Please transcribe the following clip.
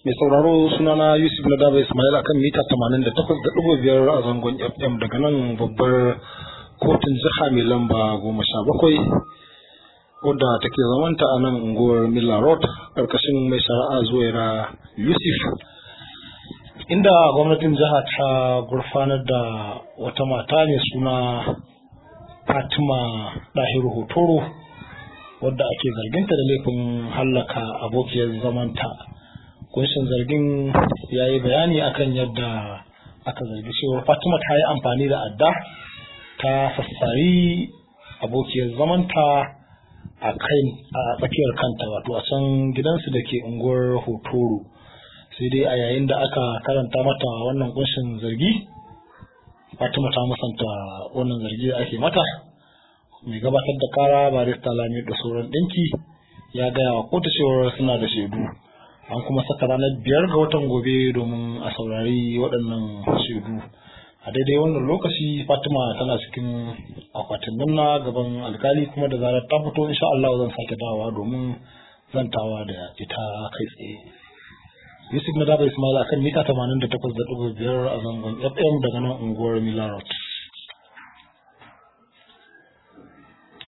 Mai sauraro sunana Yusuf na Daba Ismail akan mita 88.5 a zangon FM daga nan babbar kotun jiha mai lamba goma sha bakwai wadda take zamanta a nan unguwar Miller Road ƙarƙashin mai shari'a zuwaira Yusuf. Inda gwamnatin jiha ta gurfanar da wata mata mai suna Fatima Dahiru Hotoro wadda ake zarginta da laifin hallaka abokiyar zamanta. kunshin zargin ya yi bayani akan yadda aka zargi cewa fatima ta yi amfani da adda ta sassari abokiyar zamanta a kai a tsakiyar kanta wato a can gidansu da ke unguwar hotoro sai dai a yayin da aka karanta mata wannan kunshin zargi fatima ta musanta wannan zargi da ake mata mai gabatar da kara barista lami da sauran ɗinki ya gaya wa kotu cewar suna da shaidu an kuma saka ranar biyar ga watan gobe domin a saurari waɗannan shaidu a daidai wannan lokaci fatima tana cikin akwatin na gaban alkali kuma da zarar ta fito insha Allah zan sake dawowa domin zantawa da ita kai tsaye yusuf na daba ismail akan mita 88.5 a zangon fm daga nan unguwar milarot